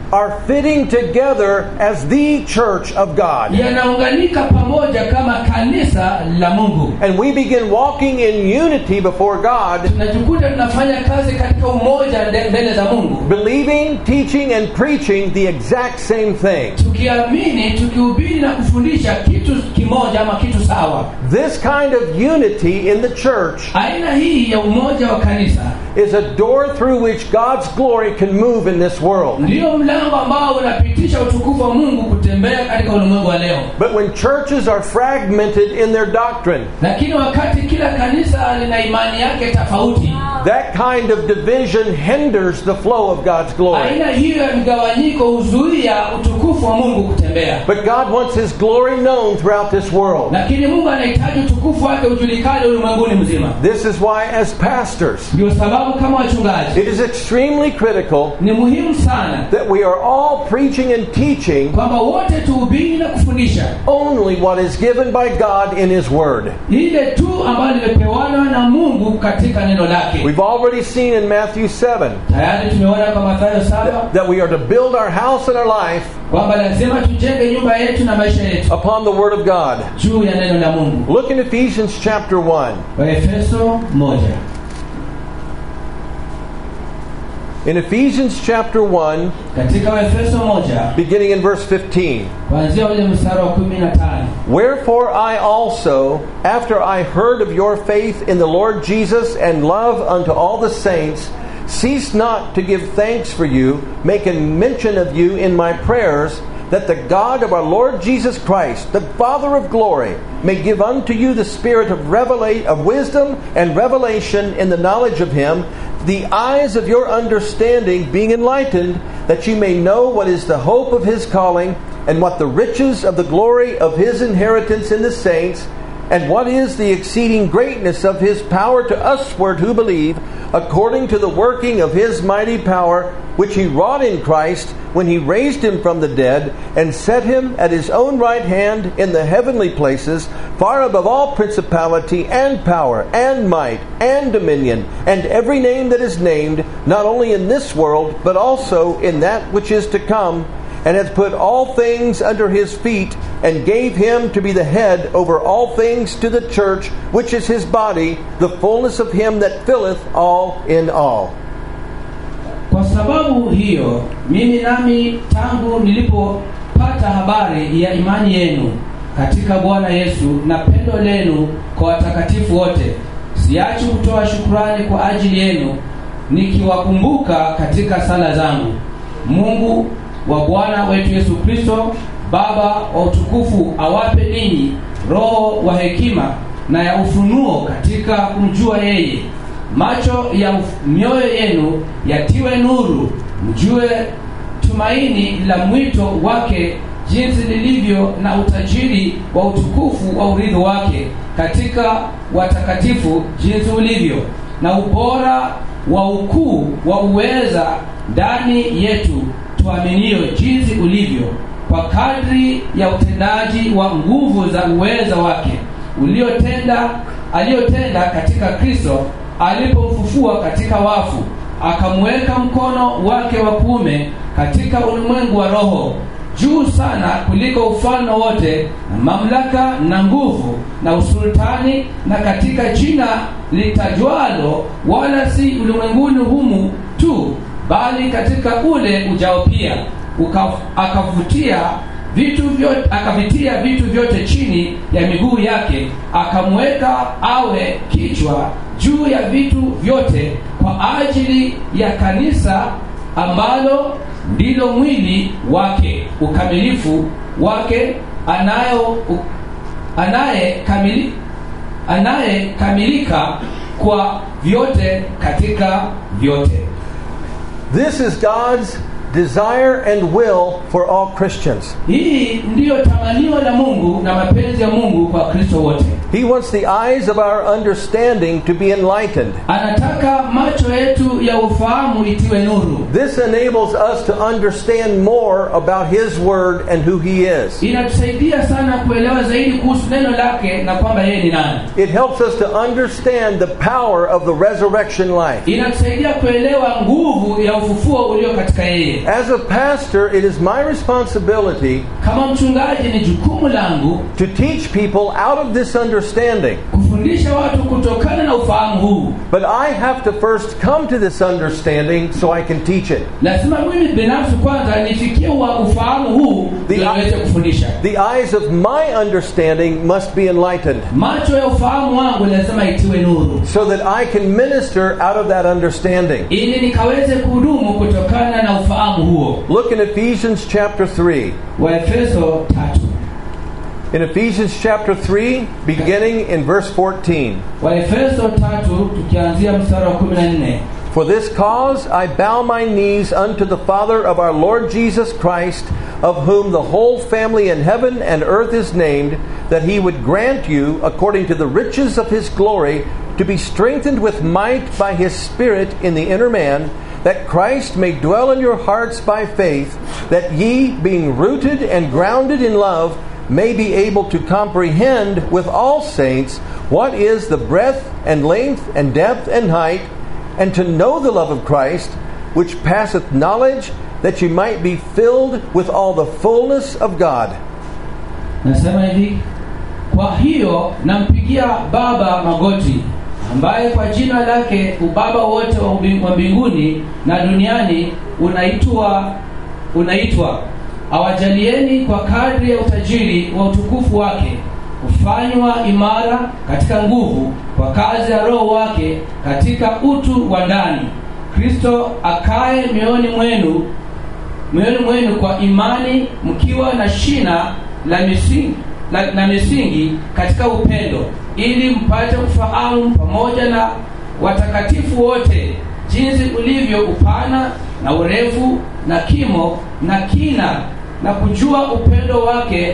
are fitting together as the church of God. yanaunganika pamoja kama kanisa la mungu And we begin walking in unity before God, tunajikuta tunafanya kazi katika umoja nde- mbele za mungu believing, teaching, and preaching the exact same thing. tukiamini tukihubiri na kufundisha kitu kimoja ama kitu sawa This kind of unity in the church aina hii ya umoja wa kanisa is a door through which God's glory can move in this world. ndiyo mlango ambao unapitisha utukufu wa mungu kutembea katika ulimwengu wa leo But when churches are fragmented in their doctrine, lakini wakati kila kanisa lina imani yake tofauti that kind of division hinders the flow of God's glory. aina hiyo ya mgawanyiko huzuia utukufu wa mungu kutembea But God wants His glory known throughout this world. lakini mungu anahitaji utukufu wake ujulikane ulimwenguni mzima This is why, as pastors, ndio sababu kama wachungaji it is extremely critical ni muhimu sana that we are all preaching and teaching kwamba wote tuhubiri na kufundisha only what is given by God in His Word. lile tu ambalo limepewanwa na mungu katika neno lake We've already seen in Matthew 7 tayari tumeona kwa mathayo saba that we are to build our house and our life kwamba lazima tujenge nyumba yetu na maisha yetu upon the Word of God. juu ya neno la mungu Look in Ephesians chapter 1. waefeso moja In Ephesians chapter 1, katika waefeso moja beginning in verse 15. kuanzia ule mstari wa kumi na tano Wherefore I also, after I heard of your faith in the Lord Jesus and love unto all the saints, cease not to give thanks for you, making mention of you in my prayers, that the God of our Lord Jesus Christ, the Father of glory, may give unto you the spirit of revelate of wisdom and revelation in the knowledge of him, the eyes of your understanding being enlightened, that you may know what is the hope of his calling, and what the riches of the glory of his inheritance in the saints, and what is the exceeding greatness of his power to usward who believe, according to the working of his mighty power, which he wrought in Christ when he raised him from the dead, and set him at his own right hand in the heavenly places, far above all principality and power and might and dominion, and every name that is named, not only in this world, but also in that which is to come and hath put all things under his feet, and gave him to be the head over all things to the church, which is his body, the fullness of him that filleth all in all. kwa sababu hiyo mimi nami tangu nilipopata habari ya imani yenu katika bwana yesu na pendo lenu kwa watakatifu wote siachi kutoa shukurani kwa ajili yenu nikiwakumbuka katika sala zangu mungu wa bwana wetu yesu kristo baba wa utukufu awape ninyi roho wa hekima na ya ufunuo katika kumjua yeye macho ya uf- mioyo yenu yatiwe nuru mjue tumaini la mwito wake jinsi lilivyo na utajiri wa utukufu wa urithi wake katika watakatifu jinsi ulivyo na ubora wa ukuu wa uweza ndani yetu tuaminio jinsi ulivyo kwa kadri ya utendaji wa nguvu za uweza wake uliotenda aliyotenda katika kristo alipomfufua katika wafu akamweka mkono wake wa kuume katika ulimwengu wa roho juu sana kuliko ufalme wote na mamlaka na nguvu na usultani na katika jina litajwalo wala si ulimwenguni humu tu bali katika ule ujao pia Uka, akavutia vitu vyote akavitia vitu vyote chini ya miguu yake akamweka awe kichwa juu ya vitu vyote kwa ajili ya kanisa ambalo ndilo mwili wake ukamilifu wake anayo u- anaye kamili, anayekamilika kwa vyote katika vyote This is God's desire and will for all Christians. hii ndiyo tamanio la mungu na mapenzi ya mungu kwa kristo wote He wants the eyes of our understanding to be enlightened. anataka macho yetu ya ufahamu itiwe nuru This enables us to understand more about His Word and who He is. inatusaidia sana kuelewa zaidi kuhusu neno lake na kwamba yeye ni nani It helps us to understand the power of the resurrection life. inatusaidia kuelewa nguvu ya ufufuo ulio katika yeye As a pastor, it is my responsibility kama mchungaji ni jukumu langu to teach people out of this understanding. kufundisha watu kutokana na ufahamu huu But I have to first come to this understanding so I can teach it. lazima mimi binafsi kwanza nifikie wa ufahamu huu The- ndio niweze kufundisha The eyes of my understanding must be enlightened macho ya ufahamu wangu lazima itiwe nuru so that I can minister out of that understanding. ili nikaweze kuhudumu kutokana na ufahamu huo Look in Ephesians chapter 3. waefeso tatu In Ephesians chapter 3, beginning in verse 14. waefeso tatu tukianzia mstari wa kumi na nne For this cause I bow my knees unto the Father of our Lord Jesus Christ, of whom the whole family in heaven and earth is named, that he would grant you, according to the riches of his glory, to be strengthened with might by his Spirit in the inner man, that Christ may dwell in your hearts by faith, that ye, being rooted and grounded in love, may be able to comprehend with all saints what is the breadth and length and depth and height and to know the love of Christ, which passeth knowledge, that ye might be filled with all the fullness of God. nasema hivi kwa hiyo nampigia baba magoti ambaye kwa jina lake ubaba wote wa ubi- wa mbinguni na duniani unaitwa unaitwa awajalieni kwa kadri ya utajiri wa utukufu wake kufanywa imara katika nguvu kwa kazi ya roho wake katika utu wa ndani kristo akae mioyoni mwenu mioyoni mwenu kwa imani mkiwa na shina la misingi, la, na misingi katika upendo ili mpate kufahamu pamoja na watakatifu wote jinsi ulivyo upana na urefu na kimo na kina na kujua upendo wake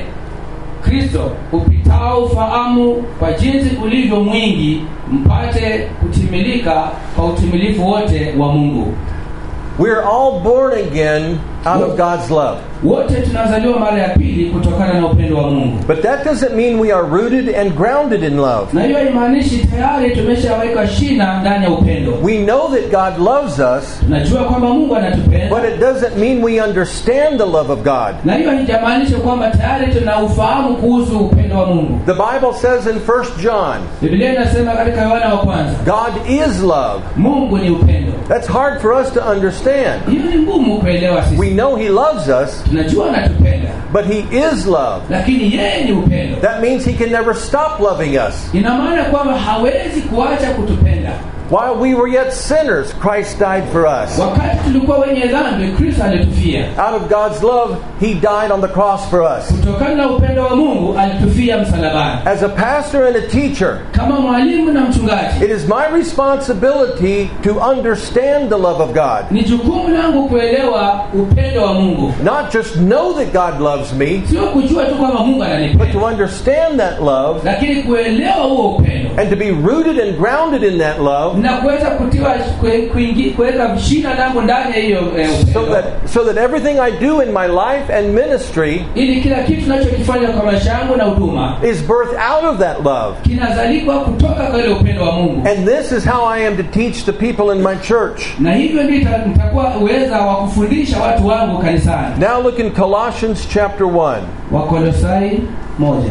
kristo upitao ufahamu kwa jinsi ulivyo mwingi mpate kutimilika kwa utimilifu wote wa mungu We're all born again out of God's love. wote tunazaliwa mara ya pili kutokana na upendo wa mungu But that doesn't mean we are rooted and grounded in love. na hiyo haimaanishi tayari tumeshaweka shina ndani ya upendo We know that God loves us, tunajua kwamba mungu anatupenda but it doesn't mean we understand the love of God. na hiyo haijamaanisha kwamba tayari tuna ufahamu kuhusu upendo wa mungu The Bible says in 1 John, biblia inasema katika yohana wa kwanza God is love. mungu ni upendo That's hard for us to understand. hiyo ni ngumu kuelewa We sisi know He loves us, tunajua anatupenda but He is love. lakini yeye ni upendo That means He can never stop loving us. ina maana kwamba hawezi kuacha kutupenda While we were yet sinners, Christ died for us. wakati tulikuwa wenye dhambi kristo alitufia Out of God's love, He died on the cross for us. kutokana na upendo wa mungu alitufia msalabani As a pastor and a teacher, kama mwalimu na mchungaji it is my responsibility to understand the love of God. ni jukumu langu kuelewa upendo wa mungu Not just know that God loves me, sio kujua tu kwamba mungu but to ananipenda understand that love lakini kuelewa huo upendo and to be rooted and grounded in that love na kuweza kutiwa kue- kuingi- kuweka shina langu ndani ya hiyo eh, so upendo that so that everything I do in my life and ministry ili kila kitu tunachokifanya kwa maisha yangu na huduma is birthed out of that love. kinazalikwa kutoka kwa ile upendo wa mungu And this is how I am to teach the people in my church. na hivyo ndio ita- nitakuwa uweza wa kufundisha watu wangu kanisani Now look in Colossians chapter 1. wakolosai moja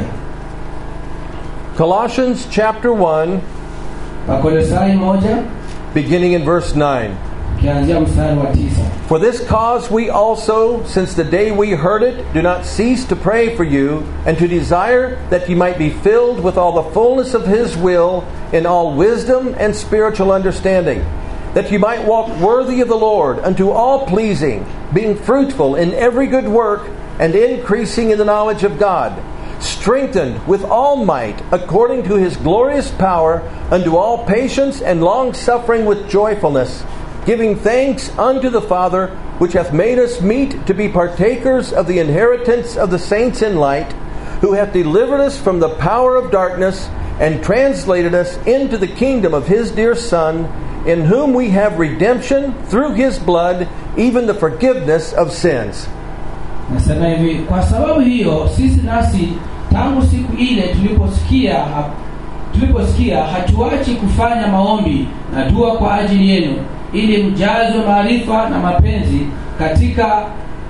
Colossians chapter 1 wakolosai moja beginning in verse 9. ukianzia mstari wa tisa For this cause we also, since the day we heard it, do not cease to pray for you, and to desire that ye might be filled with all the fullness of His will, in all wisdom and spiritual understanding, that ye might walk worthy of the Lord, unto all pleasing, being fruitful in every good work, and increasing in the knowledge of God, strengthened with all might, according to His glorious power, unto all patience and long suffering with joyfulness giving thanks unto the Father, which hath made us meet to be partakers of the inheritance of the saints in light, who hath delivered us from the power of darkness, and translated us into the kingdom of his dear Son, in whom we have redemption through his blood, even the forgiveness of sins. nasema hivi kwa sababu hiyo sisi nasi tangu siku ile tuliposikia ha- tuliposikia hatuachi kufanya maombi na dua kwa ajili yenu ili mjazwe maarifa na mapenzi katika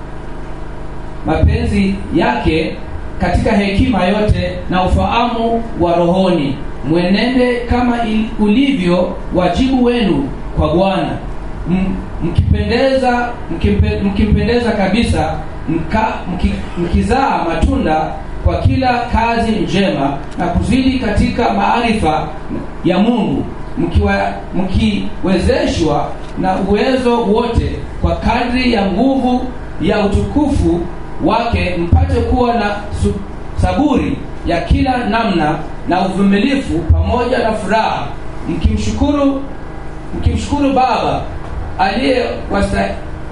mapenzi yake katika hekima yote na ufahamu wa rohoni mwenende kama il- ulivyo wajibu wenu kwa bwana M- mkipendeza mkimpe, mkimpendeza kabisa mka, mki, mkizaa matunda kwa kila kazi njema na kuzidi katika maarifa ya mungu mkiwa- mkiwezeshwa na uwezo wote kwa kadri ya nguvu ya utukufu wake mpate kuwa na su, saburi ya kila namna na uvumilifu pamoja na furaha mkimshukuru mkimshukuru baba aliye wasta,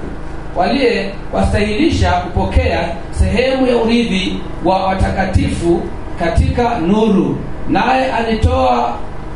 waliye wastahilisha kupokea sehemu ya urithi wa watakatifu katika nuru naye alitoa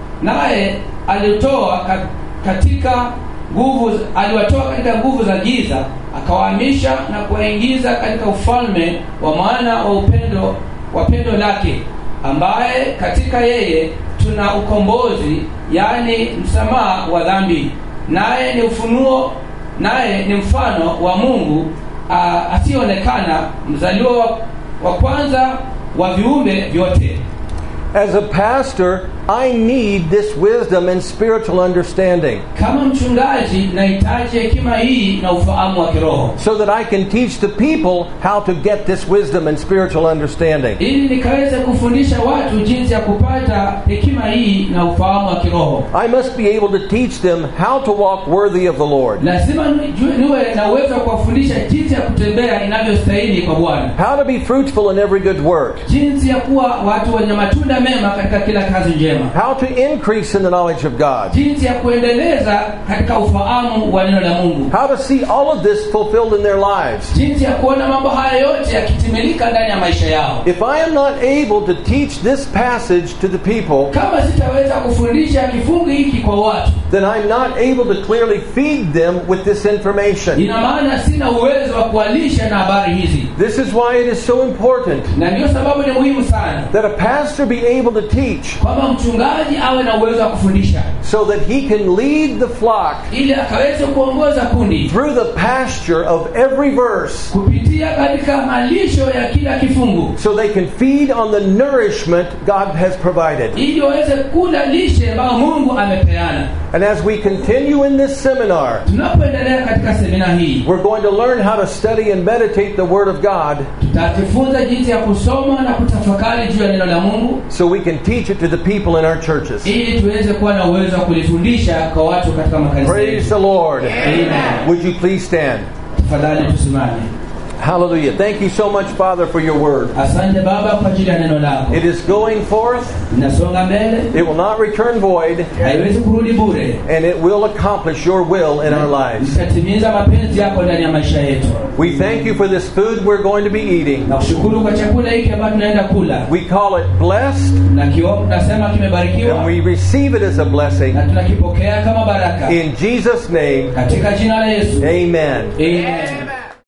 naye alitoa ka- katika nguvu aliwatoa katika nguvu za giza akawahamisha na kuwaingiza katika ufalme wa mwana wa upendo wa pendo lake ambaye katika yeye tuna ukombozi yaani msamaha wa dhambi naye ni ufunuo naye ni mfano wa mungu ah, asiyeonekana mzaliwa wa, wa kwanza wa viumbe vyote As a pastor, I need this wisdom and spiritual understanding kama mchungaji nahitaji hekima hii na ufahamu wa kiroho so that I can teach the people how to get this wisdom and spiritual understanding. ili nikaweze kufundisha watu jinsi ya kupata hekima hii na ufahamu wa kiroho I must be able to teach them how to walk worthy of the Lord, lazima nijue- niwe na uwezo wa kuwafundisha jinsi ya kutembea inavyostahili kwa bwana how to be fruitful in every good work, jinsi ya kuwa watu wenye matunda mema katika kila kazi njema how to increase in the knowledge of God, jinsi ya kuendeleza katika ufahamu wa neno la mungu how to see all of this fulfilled in their lives. jinsi ya kuona mambo haya yote yakitimilika ndani ya maisha yao If I am not able to teach this passage to the people, kama sitaweza kufundisha kifungu hiki kwa watu then I'm not able to clearly feed them with this information. ina maana sina uwezo wa kuwalisha na habari hizi This is why it is so important na ndiyo sababu ni muhimu sana that a pastor be able to teach kwamba mchungaji awe na uwezo wa kufundisha so that he can lead the flock ili akaweze kuongoza kundi through the pasture of every verse kupitia katika malisho ya kila kifungu so they can feed on the nourishment God has provided. ili waweze kula lishe ambayo mungu amepeana And as we continue in this seminar, tunapoendelea katika semina hii we're going to learn how to study and meditate the Word of God tutajifunza jinsi ya kusoma na kutafakari juu ya neno la mungu so we can teach it to the people in our churches. ili tuweze kuwa na uwezo wa kulifundisha kwa watu katika makanisa Praise yetu the Lord. Amen. Would you please stand? tafadhali tusimame Hallelujah. Thank you so much, Father, for your word. asante baba kwa ajili ya neno lako It is going forth, inasonga mbele it will not return void, haiwezi kurudi bure and it will accomplish your will in our lives. itatimiza mapenzi yako ndani ya maisha yetu We thank you for this food we're going to be eating. na kushukuru kwa chakula hiki ambacho tunaenda kula We call it blessed, na kio tunasema kimebarikiwa and we receive it as a blessing. na tunakipokea kama baraka In Jesus' name, katika jina la yesu amen. Amen.